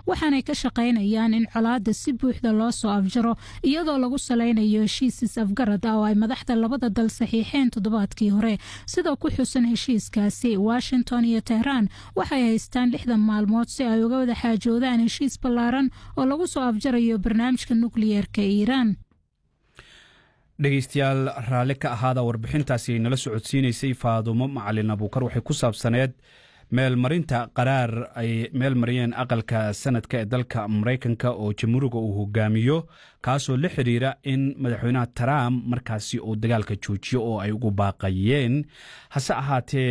waxaanay ka shaqaynayaan in colaada si buuxda loo soo afjaro iyadoo lagu salaynayo heshiis afgarad ah oo ay madaxda labada dal saxiixeen toddobaadkii hore sidoo ku xusan heshiiskaasi washington iyo tehraan waxay haystaan lixdan maalmood si ay uga wada xaajoodaan heshiis ballaaran oo lagu soo afjarayo barnaamijka nukliyeerka iiraan dhegeystayaal raalli ka ahaada warbixintaasi nala socodsiinaysay faadumo macalin abuukar waxay ku saabsaneed meelmarinta qaraar ay meel mariyeen aqalka sanadka ee dalka maraykanka oo jamhuuriga uu hogaamiyo kaasoo la xiriira in madaxweynaha trump markaasi uu dagaalka joojiyo oo ay ugu baaqayeen hase ahaatee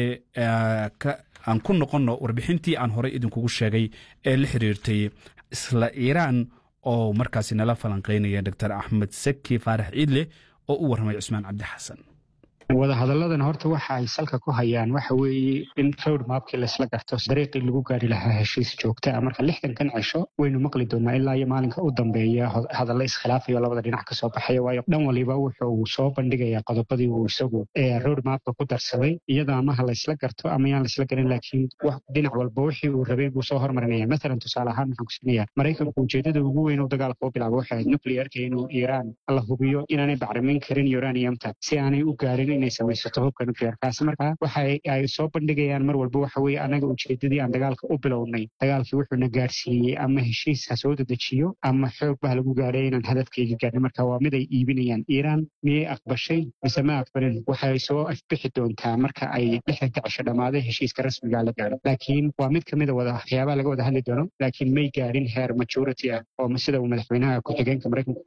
aan ku noqonno warbixintii aan horey idinkugu sheegay ee la xiriirtay isla iiraan oo markaasi nala falanqeynaya doctor axmed saki faarax ciidle oo u warramay cusmaan cabdi xasan wadahadalladan horta waxa ay salka ku hayaan waxa weeye in road mapkii laisla garto dariiqii lagu gaari lahaa heshiis joogta ah marka lixdankan cisho waynu maqli doonaa ilaa iyo maalinka u dambeeya hadalla iskhilaafayo labada dhinac kasoo baxaya waayo dhan waliba wuxuu soo bandhigayaa qodobadii uu isagu road mapka ku darsaday iyada amaha laysla garto ama yaan laysla garin laakiin dhinac walba wixii uu rabay buu soo hormarinaya mathalan tusaale ahaan waxaan kusinaya maraykanku ujeedada ugu weyn uu dagaalka u bilaabo waxay ahayd nuclearka inuu iiraan la hubiyo inaanay bacrimin karin uraniumta si aanay u gaarin inay samaysato hubka nuclearkaasi markaa waxa ay soo bandhigayaan mar walba waxa weye annaga ujeedadii aan dagaalka u bilownay dagaalkii wuxuuna gaarsiiyey ama heshiis ha soo dedejiyo ama xoog bah lagu gaadhay inaan hadafkeyga gaarnay marka waa mid ay iibinayaan iiraan miyay aqbashay mise ma aqbalin waxay soo afbixi doontaa marka ay lixdanka cisho dhammaaday heshiiska rasmiga la gaaro laakiin waa mid kamida wada waxyaabaha laga wada hadli doono laakiin may gaarin heer majority ah oo sida uu madaxweynaha ku-xigeenka maraykanka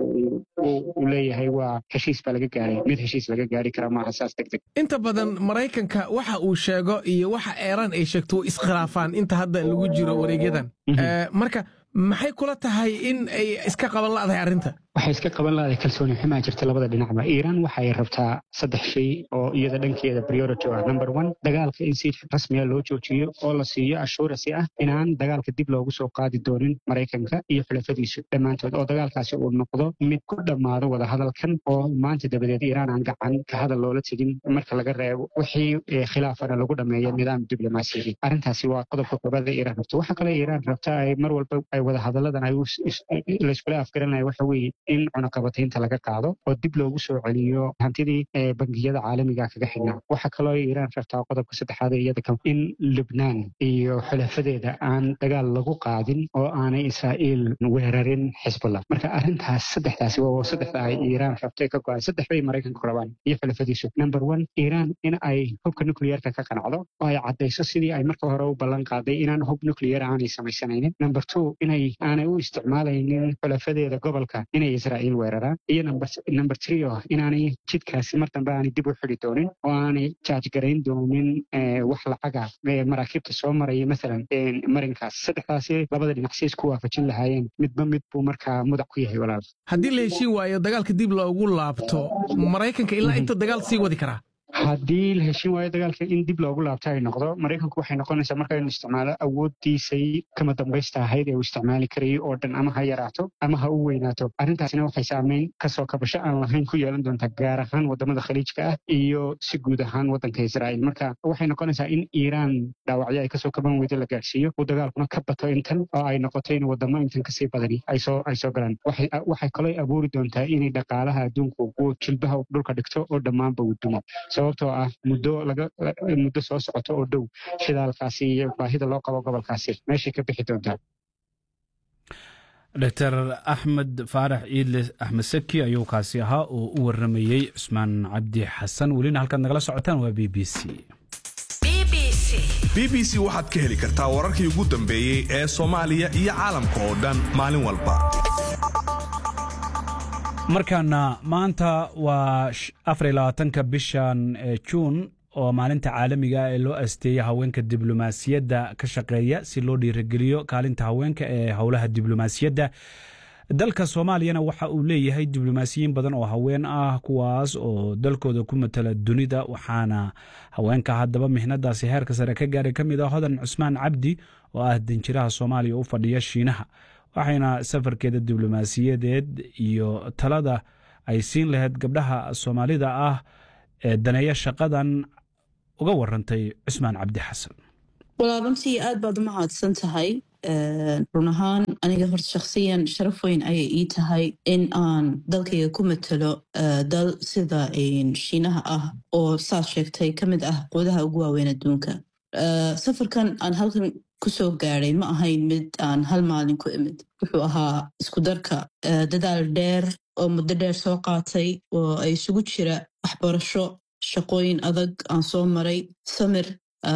uu leeyahay waa heshiis baa laga gaaray mid heshiis laga gaari kara maaha saas degdeg inta badan maraykanka waxa uu sheego iyo waxa eeraan ay sheegto way iskhilaafaan inta hadda lagu jiro wareegyadan marka maxay kula tahay in ay iska qaban la'dahay arrinta waxay iska qaban lahaday kalsooni xumaa jirta labada dhinacba iiraan waxay rabtaa saddex shay oo iyada dhankeeda priority ah number one dagaalka in si rasmiya loo joojiyo oo la siiyo assurance ah inaan dagaalka dib loogu soo qaadi doonin maraykanka iyo xulafadiisu dhammaantood oo dagaalkaasi uu noqdo mid ku dhammaado wadahadalkan oo maanta dabadeed iiraan aan gacan ka hadal loola tegin marka laga reebo wixii khilaafana lagu dhameeyo nidaam diblomaasiyadi arrintaasi waa qodobka koobaad ee iiraan rabto waxa kale iiraan rabta ay mar walba ay wadahadaladan ay layskula afgaranaya waxa weeye in cunaqabataynta laga qaado oo dib loogu soo celiyo hantidii bangiyada caalamiga kaga xidhnaa waxaa kaloo iiraan rabtaa qodobka saddexaad ee iyada in lubnaan iyo xulafadeeda aan dagaal lagu qaadin oo aanay israa'iil weerarin xisbullah marka arrintaas saddexdaasi waa saddexda ay iiraan rabtay ka go-an saddex bay maraykanku rabaan iyo xulafadiisu number one iiraan in ay hubka nuclearka ka qanacdo oo ay caddayso sidii ay marka hore u ballan qaaday inaan hub nuclear aanay samaysanaynin number two inay aanay u isticmaalaynin xulafadeeda gobolka inay israa'iil weeraraan iyo number three oo inaanay jidkaasi mar dambe aanay dib u xidi doonin oo aanay jaajgarayn doonin wax lacaga maraakiibta soo maraya maalan marinkaas saddexdaasi labada dhinac si isku waafajin lahaayeen midba mid buu markaa mudac ku yahay walaal haddii la heshiin waayo dagaalka dib loogu laabto maraykanka ilaa inta dagaal sii wadi karaa haddii la heshin waayo dagaalka in dib loogu laabto ay noqdo maraykanku waxay noqonaysaa marka inu isticmaalo awooddiisay kama dambaysta ahayd ee uu isticmaali karayay oo dhan ama ha yaraato ama ha u weynaato arrintaasina waxay saameyn kasoo kabasho aan lahayn ku yeelan doontaa gaar ahaan wadamada khaliijka ah iyo si guud ahaan wadanka israa'iil marka waxay noqonaysaa in iiraan dhaawacyo ay kasoo kaban weydo la gaarsiiyo uu dagaalkuna ka bato intan oo ay noqoto in wadamo intan kasii badani ay soo ay soo galaan waxay kaloo abuuri doontaa inay dhaqaalaha adduunku uu jilbaha dhulka dhigto oo dhammaanba uu dumo sababtoo ah muddo laga muddo soo socoto oo dhow shidaalkaasi iyo baahida loo qabo gobolkaasi meeshay ka bixi doontaa doctor axmed faarax ciidle axmed saki ayuu kaasi ahaa oo u waramayey cusmaan cabdi xasan welina halkaad nagala socotaan waa b b c b b c waxaad ka heli kartaa wararkii ugu dambeeyey ee soomaaliya iyo caalamka oo dhan maalin walba markaana maanta waa afar iyo labaatanka bishan juun oo maalinta caalamiga ee loo asteeya haweenka diblomaasiyadda ka shaqeeya si loo dhiirageliyo kaalinta haweenka ee howlaha diblomaasiyadda dalka soomaaliyana waxa uu leeyahay diblomaasiyiin badan oo haween ah kuwaas oo dalkooda ku matala dunida waxaana haweenka haddaba mihnadaasi heerka sare ka gaaray ka mid ah hodan cusmaan cabdi oo ah danjiraha soomaaliya u fadhiya shiinaha waxayna safarkeeda diblomaasiyadeed iyo talada ay siin lahayd gabdhaha soomaalida ah ee daneeya shaqadan uga warantay cusmaan cabdi xasan walaa runtii aad baad u mahadsan tahay run ahaan aniga horta shakhsiyan sharaf weyn ayay ii tahay in aan dalkayga ku matalo dal sida shiinaha ah oo saad sheegtay ka mid ah quudaha ugu waaweyn adduunka safarkan aan halkan kusoo gaadhay ma ahayn mid aan hal maalin ku imid wuxuu ahaa isku darka dadaal dheer oo muddo dheer soo qaatay oo ay isugu jira waxbarasho shaqooyin adag aan soo maray samir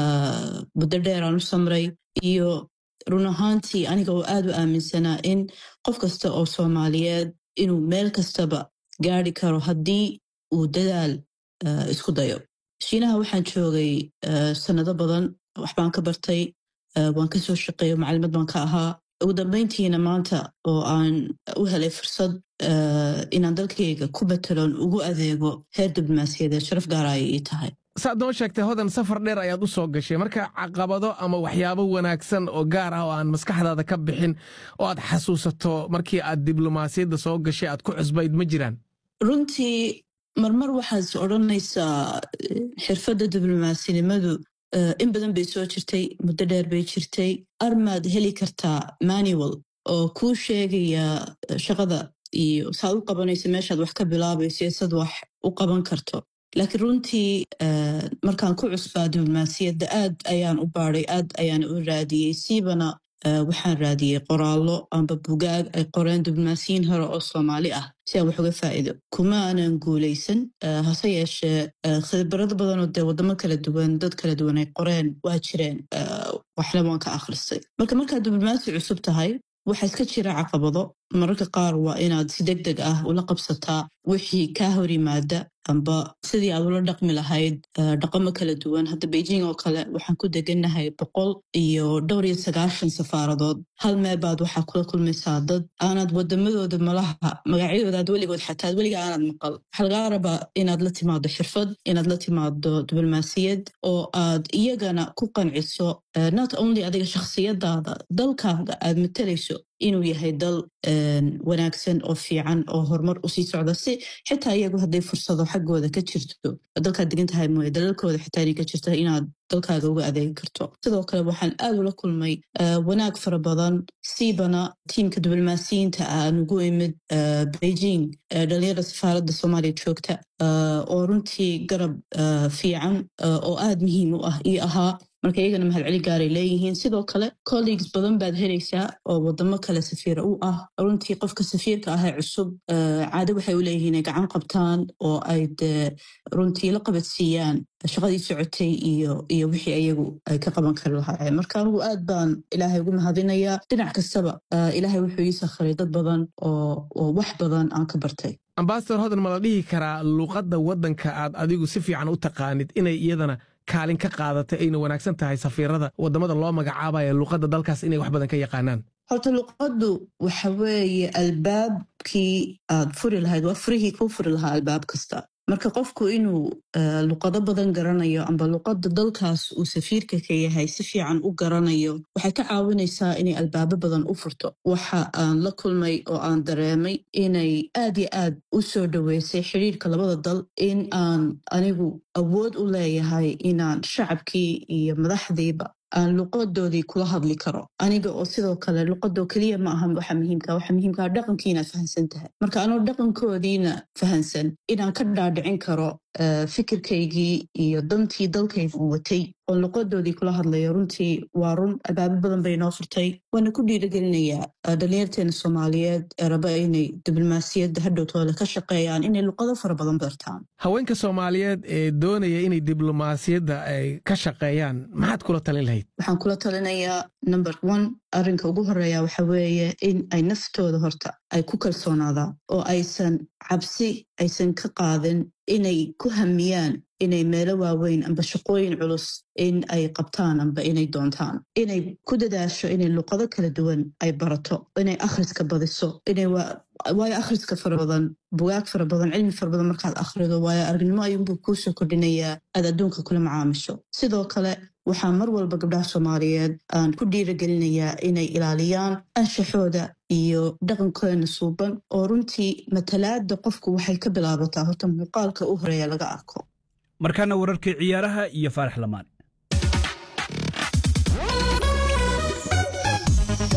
muddo dheer aan u samray iyo run ahaantii aniga oo aad u aaminsanaa in qof kasta oo soomaaliyeed inuu meel kastaba gaari karo haddii uu dadaal isku dayo shiinaha waxaan joogay sannado badan waxbaan ka bartay waan ka soo shaqeeyo macalimad baan ka ahaa ugu dambayntiina maanta oo aan u helay fursad inaan dalkayga ku betelon ugu adeego heer diblomaasiyadeed sharaf gaara ayay ii tahay saad noo sheegtay hodan safar dheer ayaad u soo gashay marka caqabado ama waxyaabo wanaagsan oo gaar ah oo aan maskaxdaada ka bixin oo aad xasuusato markii aad diblomaasiyadda soo gashay aad ku cusbayd ma jiraan runtii marmar waxaad odhanaysaa xirfadda diblomasinimadu in badan bay soo jirtay muddo dheer bay jirtay armaad heli kartaa manual oo kuu sheegaya shaqada iyo saad u qabanayso meeshaad wax ka bilaabayso iyo sad wax u qaban karto laakiin runtii markaan ku cusbaa diblomaasiyadda aad ayaan u baadhay aad ayaan u raadiyey siibana waxaan raadiyey qoraallo amba bugaag ay qoreen diblomaasiyiin hore oo soomaali ah si aan wax uga faa'iido kuma aanan guulaysan hase yeeshee khibrado badanoo dee waddamo kala duwan dad kala duwan ay qoreen waa jireen waxna waan ka akhristay marka markaad diblomaasi cusub tahay waxaa iska jira caqabado mararka qaar waa inaad si deg deg ah ula qabsataa wixii kaa hor yimaada amba sidii aad ula dhaqmi lahayd dhaqamo kala duwan hadda beijing oo kale waxaan ku degannahay boqol iyo dhowr iyo sagaashan safaaradood hal meebaad waxaa kula kulmaysaa dad aanad wadamadooda malaha magacyadooda aad weligood xataa weliga aanad maqal waxaa lagaa rabaa inaad la timaado xirfad inaad la timaado diblomaasiyad oo aad iyagana ku qanciso not only adiga shakhsiyadaada dalkaaga aad matalayso inuu yahay dal wanaagsan oo fiican oo horumar usii socda si xitaa iyagu hadday fursado xaggooda ka jirto dalkaad degan tahay mooye dalalkooda xitaa inay ka jirta inaad dalkaaga uga adeegi karto sidoo kale waxaan aad ula kulmay wanaag fara badan siibana tiimka diblomaasiyiinta ah aan ugu imid beijing dhalinyarada safaaradda soomaaliya joogta oo runtii garab fiican oo aad muhiim u ah io ahaa marka iyagana mahadceli gaaray leeyihiin sidoo kale colleagues badan baad helaysaa oo wadamo kale safiira u ah runtii qofka safiirka ah ee cusub caado waxay u leeyihiin ay gacan qabtaan oo ay dee runtii la qabadsiiyaan shaqadii socotay iyo iyo wixii iyagu ay ka qaban kari lahaayeen marka anigu aad baan ilaahay ugu mahadinayaa dhinac kastaba ilaahay wuxuu ii sakhiray dad badan oo wax badan aan ka bartay ambasador hodan ma la dhihi karaa luuqadda waddanka aad adigu si fiican u taqaanid inay iyadana kaalin ka qaadatay ayna wanaagsan tahay safiirada waddamada loo magacaabaya luuqadda dalkaas inay wax badan ka yaqaanaan horta luuqaddu waxa weeye albaabkii aad furi lahayd waa furihii kuu furi lahaa albaab kasta marka qofku inuu luqado badan garanayo amba luqadda dalkaas uu safiirka ka yahay si fiican u garanayo waxay ka caawinaysaa inay albaabo badan u furto waxa aan la kulmay oo aan dareemay inay aad yo aad u soo dhoweysay xidhiirka labada dal in aan anigu awood u leeyahay inaan shacabkii iyo madaxdiiba aan luqadoodii kula hadli karo aniga oo sidoo kale luqadoo keliya ma aha waxa muhiimka waxa muhiimkaa dhaqankii inaad fahansan tahay marka anoo dhaqankoodiina fahansan inaan ka dhaadhicin karo fikirkaygii iyo dantii dalkayga u watay oon luqadoodii kula hadlayo runtii waa run albaabo badan bay noo furtay waana ku dhiiragelinayaa dhalinyarteena soomaaliyeed ee raba inay diblomaasiyadda hadhowtooda ka shaqeeyaan inay luqado fara badan bartaan haweenka soomaaliyeed ee doonaya inay diblomaasiyadda ay ka shaqeeyaan maxaad kula talin lahayd waxaan kula talinayaa number one arrinka ugu horeeya waxa weeye in ay naftooda horta ay ku kalsoonaadaan oo aysan cabsi aysan ka qaadin inay ku hamiyaan inay meelo waaweyn amba shaqooyin culus in ay qabtaan amba inay doontaan inay ku dadaasho inay luqado kala duwan ay barato inay akhriska badiso inay waayo akhriska fara badan bugaag fara badan cilmi fara badan markaad akhrido waayo aragnimo ayuunbuu kuusoo kordhinayaa aad adduunka kula macaamisho sidoo kale waxaa mar walba gabdhaha soomaaliyeed aan ku dhiiragelinayaa inay ilaaliyaan anshaxooda iyo dhaqankeena suuban oo runtii matalaada qofku waxay ka bilaabataa horta muuqaalka u horeeya laga arko markaana wararkii ciyaaraha iyo faarax lamaane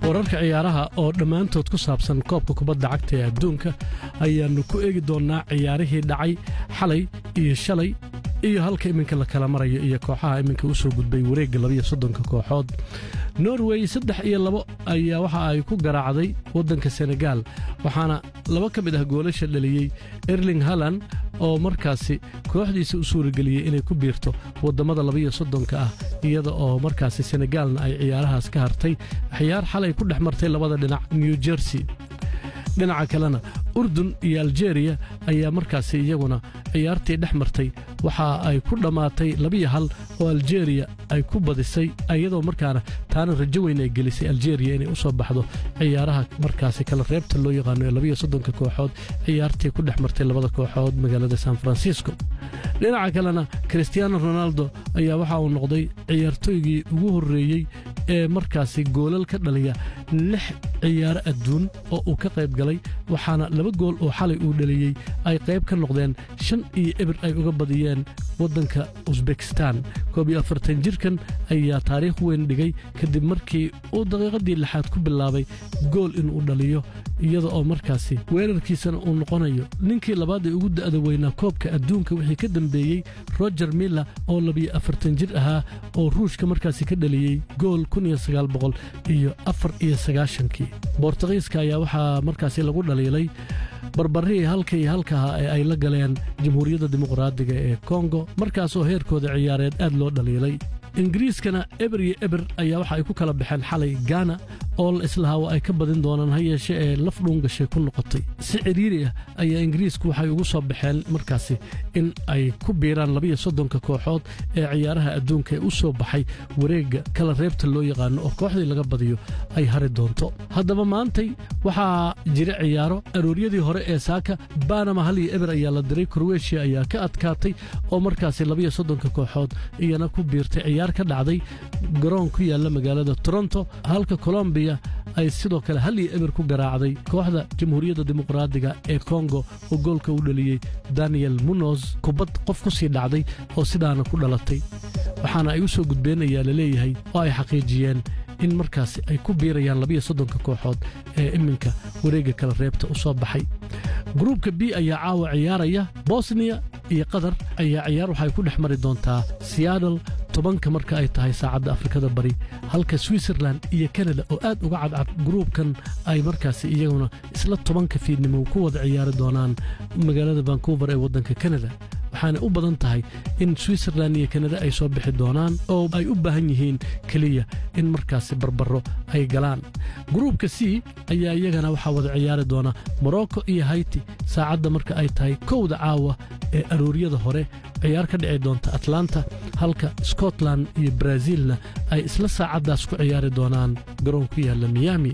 wararka ciyaaraha oo dhammaantood ku saabsan koobka kubadda cagta ee adduunka ayaannu ku eegi doonnaa ciyaarihii dhacay xalay iyo shalay iyo halka iminka la kala marayo iyo kooxaha iminka u soo gudbay wareegga labiyo soddonka kooxood norway saddex iyo labo ayaa waxa ay ku garaacday waddanka senegaal waxaana laba ka mid ah goolasha dhaliyey erling halan oo markaasi kooxdiisa u suurageliyey inay ku biirto waddammada labiyo soddonka ah iyada oo markaasi senegaalna ay ciyaarahaas ka hartay ciyaar xalay ku dhex martay labada dhinac new jersey dhinaca kalena urdun iyo aljeeriya ayaa markaasi iyaguna ciyaartii dhex martay waxa ay ku dhammaatay labiyo hal oo aljeeriya ay ku badisay iyadoo markaana taana rajo weyn ay gelisay aljeeriya inay u soo baxdo ciyaaraha markaasi kala reebta loo yaqaano ee labiyo soddonka kooxood ciyaartii ku dhex martay labada kooxood magaalada san francisco dhinaca kalena christiaano ronaldo ayaa waxa uu noqday ciyaartooygii ugu horreeyey ee markaasi goolal ka dhaliya lix ciyaaro adduun oo uu ka qayb galay waxaana laba gool oo xalay uu dhaliyey ay qayb ka noqdeen shan iyo ebir ay uga badiyeen waddanka usbekistan koob iyo afartan jirkan ayaa taariikh weyn dhigay kadib markii uu daqiiqadii lixaad ku bilaabay gool inuu dhaliyo iyada oo markaasi weerarkiisana uu noqonayo ninkii labaad ee ugu da'da weynaa koobka adduunka wixii ka dambeeyey roger miller oo labiyo afartan jir ahaa oo ruushka markaasi ka dhaliyey gool kun iyo sagaal boqol iyo afar iyo sagaashankii bortugiiska ayaa waxaa markaasi lagu dhaliilay barbarihii halka iyo halkaha ee ay la galeen jamhuuriyadda dimuqraadiga ee kongo markaasoo heerkooda ciyaareed aad loo dhaliilay ingiriiskana eber iyo eber ayaa waxa ay ku kala baxeen xalay gaana oo la islahaa waa ay ka badin doonaan ha yeeshe ee laf dhuungashay ku noqotay si cidhiiri ah ayaa ingiriisku waxay ugu soo baxeen markaasi in ay ku biiraan labiyo soddonka kooxood ee ciyaaraha adduunka ee u soo baxay wareegga kala reebta loo yaqaano oo kooxdii laga badiyo ay hari doonto haddaba maantay waxaa jira ciyaaro arooryadii hore ee saaka banama hal iyo eber ayaa la diray kroweshiya ayaa ka adkaatay oo markaasi labiyo soddonka kooxood iyana ku biirtay ciyaar ka dhacday garoon ku yaalla magaalada toronto halka colombiya ay sidoo kale hal iyo eber ku garaacday kooxda jamhuuriyadda dimuqraadiga ee kongo oo goolka u dhaliyey daniel munoz kubad qof ku sii dhacday oo sidaana ku dhalatay waxaana ay u soo gudbeen ayaa la leeyahay oo ay xaqiijiyeen in markaasi ay ku biirayaan labiyo soddonka kooxood ee iminka wareegga kala reebta u soo baxay gruubka b ayaa caawa ciyaaraya bosniya iyo qatar ayaa ciyaar waxay ku dhex mari doontaa seattle tobanka marka ay tahay saacadda afrikada bari halka switzerland iyo kanada oo aad uga cadcad gruubkan ay markaasi iyaguna isla tobanka fiidnimo ku wada ciyaari doonaan magaalada vancouver ee waddanka kanada waxaana u badan tahay in switzerland iyo kanada ay soo bixi doonaan oo ay u baahan yihiin keliya in markaasi barbaro ay galaan gruubka c ayaa iyagana waxaa wada ciyaari doona morocco iyo hayti saacadda marka ay tahay kowda caawa ee arooryada hore ciyaar ka dhici doonta atlanta halka scotland iyo brazilna ay isla saacaddaas ku ciyaari doonaan garoon ku yaalla miami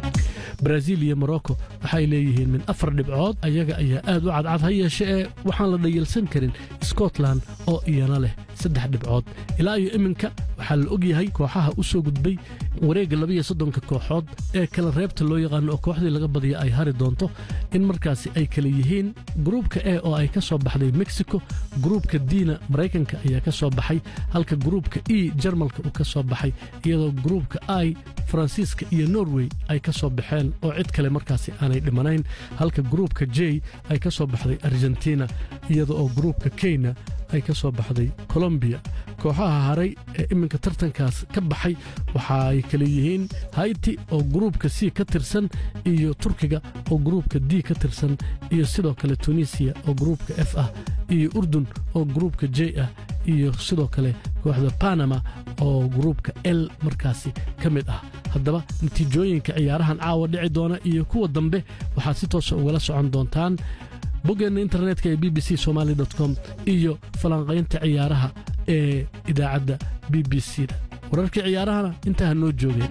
brazil iyo morocco waxay leeyihiin min afar dhibcood ayaga ayaa aad u cadcad ha yeeshe ee waxaan la dhayalsan karin scotland oo iyana leh saddex dhibcood ilaa iyo iminka waxaa la og yahay kooxaha u soo gudbay wareegga labiyo soddonka kooxood ee kala reebta loo yaqaano oo kooxdii laga badiya ay hari doonto in markaasi ay kala yihiin gruubka e oo ay ka soo baxday mexico gruubka dina maraykanka ayaa ka soo baxay halka gruubka e jarmalka uu ka soo baxay iyadoo gruubka i faransiiska iyo norway ay ka soo baxeen oo cid kale markaasi aanay dhimanayn halka gruubka j ay ka soo baxday argentina iyada oo gruubka kenya ay ka soo baxday colombiya kooxaha haray ee iminka tartankaas ka baxay waxa ay kale yihiin hayti oo gruubka c ka tirsan iyo turkiga oo gruubka d ka tirsan iyo sidoo kale tunisiya oo gruubka f ah iyo urdun oo gruubka j ah iyo sidoo kale kooxda panama oo gruubka l markaasi ka mid ah haddaba natiijooyinka ciyaarahan caawa dhici doona iyo kuwa dambe waxaad si toosa ugala socon doontaan boggeenna internetka ee b b c somaali com iyo falanqaynta ciyaaraha ee idaacadda b b c da wararkii ciyaarahana intaa ha noo joogeen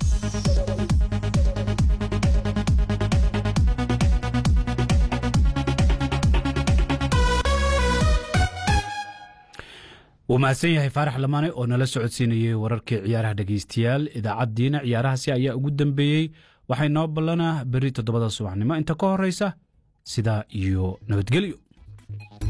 wuu mahadsan yahay faarax lamaane oo nala socodsiinayey wararkii ciyaaraha dhegaystayaal idaacaddiina ciyaarahaasi ayaa ugu dambeeyey waxay noo ballanaa berri toddobada subaxnimo inta ka horraysa sidaa iyo nabadgelyo